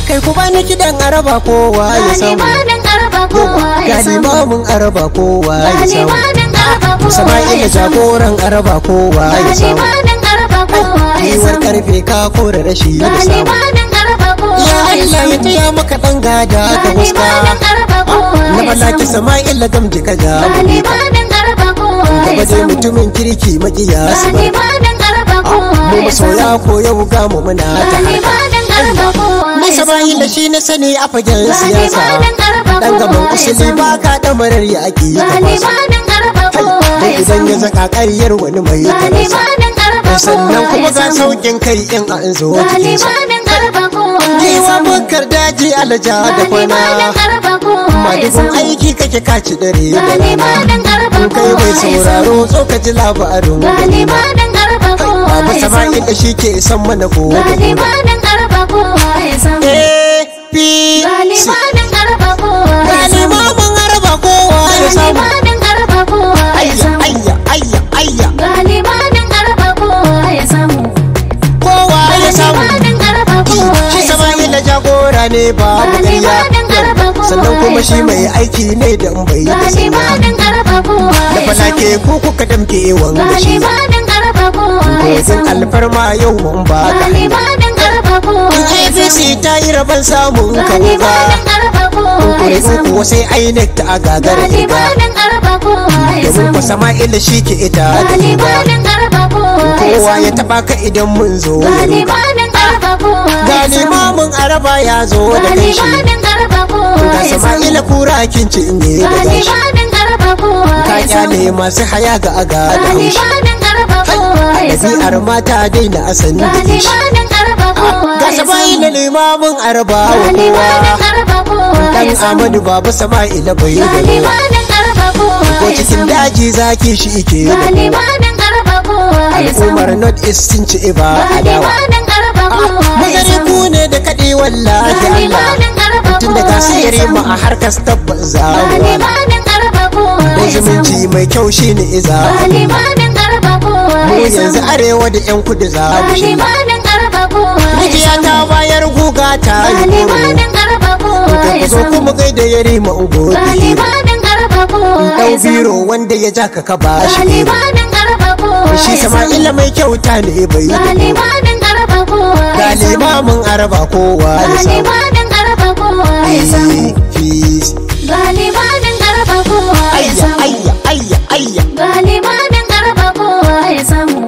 kai ku bani kidan araba kowa ya samu Galibanin araba kowa ya ga samu. limamin araba kowa ya samu Galibanin araba kowa sama'ila ya samu. jagoran araba kowa ya samu Galibanin araba kowa ya Yiwuwar samu. karfe ka kore rashi da samu Galibanin araba kowa Ya ya Allah ya samu. taya maka dan gada da huska Galibanin araba kowa Na ya balaki samu. sama'ila gamji ka ja Galibanin araba kowa ya Gaba dai samu. mutumin kirki makiya su bar Galibanin araba kowa Mu ya masoya samu. ko yau ga mu muna ta harka Galibanin araba kowa Ni ya sama'ila samu. shi na sani a fagen siyasa Galibanin araba Dan gaban kowa ya usuli samu. ba ka damarar yaƙi ka fasa Galibanin araba kowa Dan ya idan samu. ya zaka ƙaryar wani mai tarasa Galibanin araba Sannan kowa kuma ya ga samu. saukin kai in an zo jikinsa Galibanin araba kowa ya Yiwa samu. bukar daji alaja da kwana Galibanin araba kowa ya Madugun samu. aiki kake kaci dare da rana Galibanin araba In kai kowa mai ya samu. sauraro tsokaci labarin Galibanin araba kowa Babu ya samu. sama'in da shi ke san mana ko da ko Galibanin araba kowa ya samu. APC Galibanin araba kowa ya Gani samu. mamun araba kowa ya samu Galibanin araba kowa ya Ayya samu. ayya ayya ayya Galibanin araba kowa ya samu. kowa ya samu Galibanin araba kowa Shi ya samu. sama'in da jagora ne babu ƙarya Galibanin araba kowa Sannan kuma shi ya mai aiki ne da in bai da sanya Galibanin araba kowa Da ya falake samu. ku kuka damke wanga shi Galibanin araba kowa ya Kogin samu. alfarma yau mun ba ka Galibanin araba kowa In ya APC samu. ta yi rabon samun ka wuga Galibanin araba kowa ya Kuri'u samu. kuwa sai INEC ta agagar riga Galibanin araba kowa ya Domin ku samu. sama'ila shi ke ita da riga Galibanin araba kowa ya Kowa ya samu. taba ka idan mun zo ya ruga Galibanin araba kowa ya Ga samu. limamin araba ya zo da kai shi Galibanin araba kowa Ga ya samu. sama'ila kura kinci in yi da gashi Galibanin araba kowa Ka ya samu. kyale masu haya ga aga da haushi Galibanin araba kowa ya samu. Ɗabi'ar mata daina asali da kishi Galibanin araba kowa Ga ya sama'ila samu. limamin araba wa Galibanin kowa araba kowa Dan ya samu. Amadu babu sama'ila bai da ruwa Galibanin araba kowa Ko ya cikin samu. daji zaki shi ike da ruwa Galibanin araba kowa ya samu. Al'ummar North East sun ci iba a dawa Galibanin araba kowa ya Mazari samu. ku ne da kaɗi wallahi Allah Galibanin araba Tun da kowa ya gasiri samu. ma a harkar tabbas zamuwa Galibanin araba kowa Da ya samu. zumunci mai kyau shi ne iza Galibanin araba kowa Mu ya yanzu samu. arewa da 'yan kudu za mu shi Galibanin araba kowa ya Rijiya samu. ta bayar guga ta yi koro Galibanin araba kowa Ka ya ku zo samu. kuma gaida ya rima ungo Galibanin araba kowa Ɗau ya samu. biro wanda ya ja ka ka ba shi biro Galibanin araba kowa Shi ya samu. Sama'ila mai kyauta ne bai da Galibanin araba kowa Ga ya samu. limamin araba kowa ya samu Galibanin araba kowa ya samu. Peace. Galibanin araba kowa ya Ayya samu. ayya ayya ayya Galibanin araba kowa ya samu.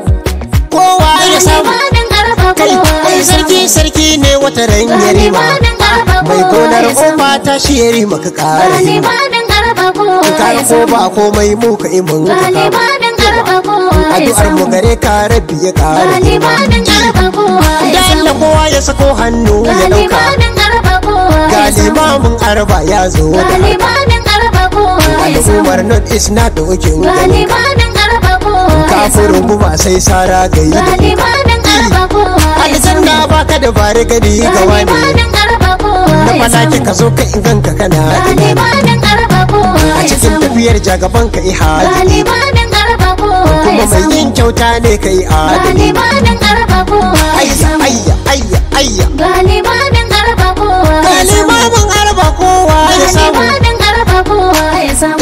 kowa ya samu Galibanin araba kai kowa ai ya samu. sarki sarki ne wata ran yarima Galibanin araba mai kowa gonar ya samu. ofa ta shi yarima ka kara hima Galibanin araba kowa ka kara ya ko samu. ba komai mu ka imin ka kama Galibanin araba kowa ya addu'ar mu samu. gare ka rabbi ya kara hima Galibanin araba kowa ya da samu. Allah kowa ya sako hannu ya dauka Galibanin araba kowa ga ya samu. limamin arba ya zo da harka Galibanin araba kowa ya samu. al'ummar not is not da wakin gani Galibanin araba kowa ya samu. kafurin guma sai sara gayi da Galibanin araba kowa ya samu. aljanna baka da bare gani ga wani Galibanin araba kowa na ya falaki samu. ka zo ka inganka kana ina Galibanin araba kowa a ya cikin samu. tafiyar jagaban ka ihadi Galibanin araba kowa kuma ya mai samu. yin kyauta ne ka yi adali Galibanin araba kowa ya ayya samu. ayya ayya ayya Galibanin araba kowa ya samu. galimamin arba kowa ya samu Galibanin araba kowa ya samu.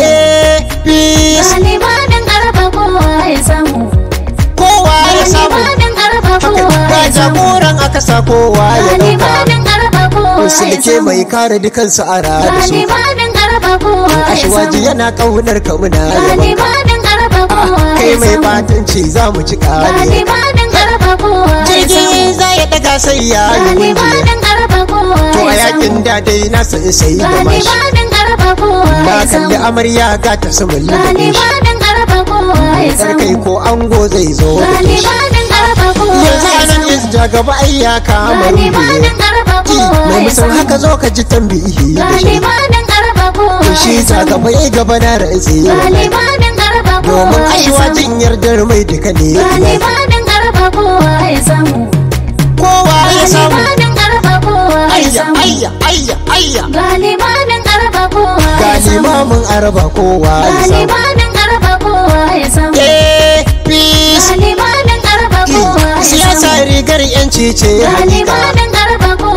peace Galibanin araba kowa ya samu. kowa ya samu Galibanin araba haka kowa ga ya samu. jagoran aka sa kowa ya dauka Galibanin araba kowa ya sulke samu. mai kare dukansu a da su Galibanin araba kowa ya ashwaji samu. yana kaunar ka muna yaban Galibanin araba kowa kai ya mai samu. batanci za mu ci kare Galibanin araba kowa ya samu. jirgin za ya daga sai ya yi gunjiya Galibanin araba kowa to a ya samu. yakin da dai na sai sai da mashi Galibanin araba kowa na ya kalli samu. amarya ga ta sumulli da shi Galibanin araba kowa ya Dar samu. kai ko ango zai zo da shi Galibanin araba kowa yanzu ya anan samu. is ja gaba ai ya kama rubiye Galibanin araba kowa mai ya musan samu. haka zo ka ji tambihi da shi Galibanin araba kowa to shi ya ja samu. gaba ai gaba na rantsi Galibanin araba kowa domin ya ashiwa samu. jin yardar mai duka ne Galibanin araba kowa ya samu. kowa ya samu Galibanin araba kowa ya ayya samu. ayya ayya ayya Galibanin araba kowa ga ya samu. limamin araba kowa ya samu Galibanin araba kowa ya samu. eh peace Galibanin araba kowa ya samu. siyasa rigar yanci ce hakika Galibanin araba kowa ya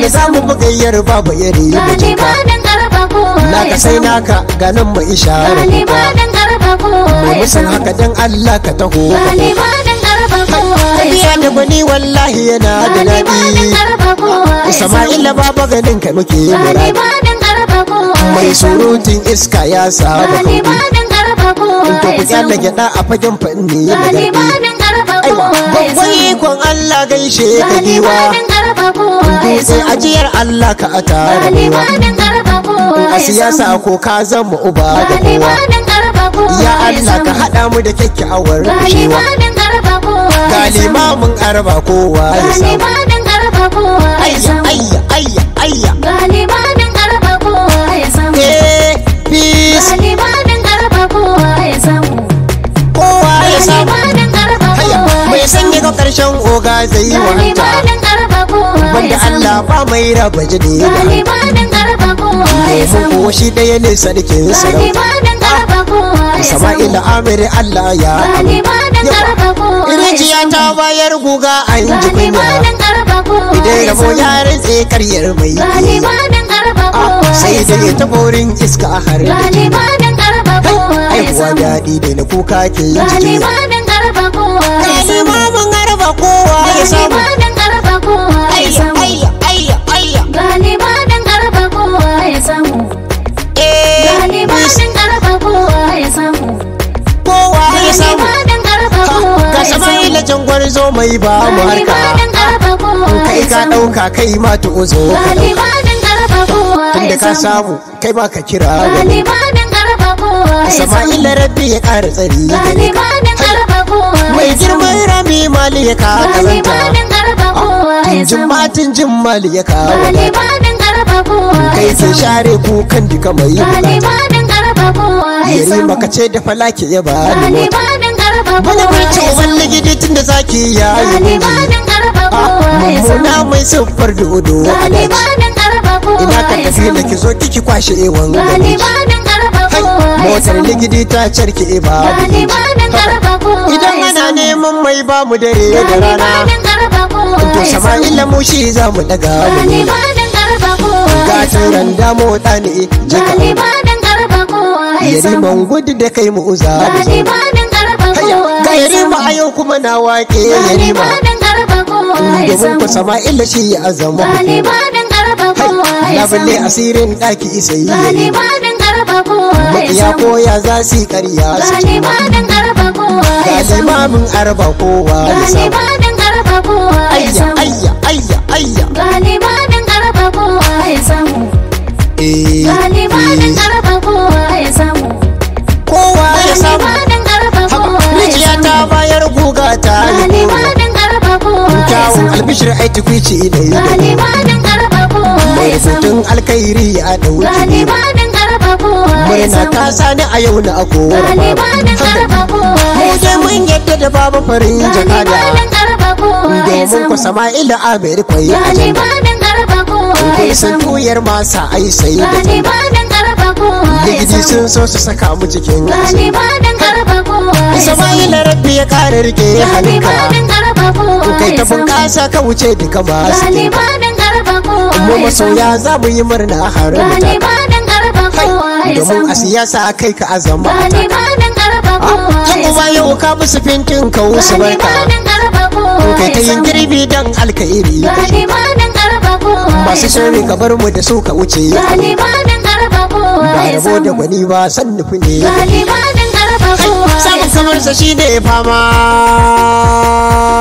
wanda za mu bugayyar babu iri mijinka Galibanin garba kowa naka ya sai samu. naka ganin mai ishara kuka Galibanin garba kowa mai ya musan samu. haka dan Allah ka taho ka Galibanin garba kowa ya tafiya da samu. gwani wallahi yana da Galibanin daɗi garba kowa ya samu. Sama'ila baba ganin ka muke muradi Galibanin garba kowa mai ya samu. surutun iska ya saba kauri Galibanin garba kowa to ku ya kyalla samu. gyada a fagen fanni da gardi Galibanin garba aiwa kowa ya babban samu. ikon Allah gaishe ka giwa Galibanin garba kowa ya dutse samu. ajiyar Allah ka a tare ruwa Galibanin garba kowa a ya siyasa samu. ko ka zama uba da kowa Galibanin garba kowa ya Allah ka samu. haɗa mu da kyakkyawar cewa Galibanin garba kowa ya ga samu. limamin arba kowa ya samu Galibanin garba kowa ya ayya samu. ayya ayya ayya Galibanin garba kowa ya samu. eh peace Galibanin garba kowa ya samu. kowa ya samu Galibanin garba Haya, kowa mai ya sanya samu. ga ƙarshen oga zai yi wahanta Galibanin garba kowa banda ya samu. Allah ba mai raba jini da Galibanin garba kowa ya domin samu. kuwa shi ɗaya ne sarkin sarauta Galibanin garba kowa ya samu. Sama'ila Amir Allah ya Galibanin garba kowa ya Rijiya samu. ta bayar guga an ji kunya Galibanin garba kowa Idan ya rabo samu. ya rantse karyar mai Galibanin garba kowa Sai ya da ya samu. ta borin iska har da ke Galibanin garba kowa ya Aihuwa samu. daɗi da na kuka ke yin jiki Galibanin garba kowa ya samu. Limamin garba kowa ya samu Galibanin garba kowa ya Ayya samu. ayya ayya ayya Galibanin garba kowa ya samu. Eh Galibanin garba kowa ya samu. kowa ya samu Galibanin garba kowa Ga ya samu. Sama'ila jangwar zo mai ba mu harka Galibanin garba kowa Kai ya ka samu. ɗauka kai ma ta uzo ka ɗauka Galibanin garba kowa Tunda ya ka samu. samu kai ma ka kira gani Galibanin garba kowa ya samu. Sama'ila rabbi ya ƙara tsari gare ka Galibanin garba kowa mai ya samu. girman rami mali ya ka kazanta Galibanin garba kowa ya tunjin samu. matin jin mali ya ka wadata Galibanin garba kowa kai ya ke samu. share kukan duka mai bukata Galibanin garba kowa ya yari samu. maka ce da falake ya ba ni mota Galibanin garba bana kowa bai ce ya uban samu. ligidi tun da zaki ya yi miji Galibanin garba kowa ya samu. mummuna mai siffar dodo a daji Galibanin garba kowa ina ka ya tafi da samu. ki zo kiki kwashe ewan gari Galibanin garba Hai, kowa ya motar samu. ligidi ta carke e ba Galibanin garba kowa idan ya ana samu. neman mai ba mu dare da rana Galibanin garba kowa to ya samu. sama'ila mu shi za mu daga mu Galibanin garba kowa ga ya samu. turan da mota ne jika Galibanin garba kowa ya yari samu. man gudu da kai mu uza da zo Galibanin garba Haya, kowa ga ya yarima samu. a yau kuma na waƙe yarima Galibanin garba kowa ya domin samu. ku sama'ila shi ya azama Galibanin garba kowa ya labulle samu. asirin ɗaki isa yi yayi Galibanin garba kowa ya maƙiya samu. koya za su yi ƙarya su ci ma Galibanin garba kowa ga ya samu. limamin arba kowa ya samu Galibanin garba kowa ya ayya samu. ayya ayya ayya Galibanin garba kowa ya samu. eh Galibanin eh, garba kowa ya samu. kowa ya samu Galibanin garba haka kowa ya rijiya samu. ta bayar guga ta yi goro Galibanin garba kowa ya kyawun samu. albishir ai tukwici da yi da Galibanin garba kowa mai ya samu. rubutun alkhairi a ɗauki Galibanin garba kowa ya murna samu. ta sani a yau na akora Galibanin garba kowa mu ya je samu. mun yadda da babu farin jakada Galibanin garba kowa ya domin samu. ku sama'ila amir kwai ajanda Galibanin garba kowa kai ya sun samu. koyar masa ai sai da tanda Galibanin garba kowa ya ligidi samu. sun so su saka mu cikin asa Galibanin garba kowa ya samu. sama'ila rabbi ya kare rike hannunka Galibanin garba kowa kai ta ya samu. bunƙasa ka wuce duka masu Galibanin garba kowa mu ya samu. masoya za mu yi murna har mu taka Galibanin garba kowa ya domin a samu. siyasa kai ka azama Galibanin garba kowa yan ya uwa samu. yau ka musu fintin ka wusu barka Galibanin garba kowa kai ta ya yin samu. girbi dan alkairi Galibanin garba kowa masu ya shari samu. ka bar mu da su ka wuce Galibanin garba kowa ba ya rabo da samu. gwani ba san nufi ne Galibanin garba kowa ya samun kamar sa shine fama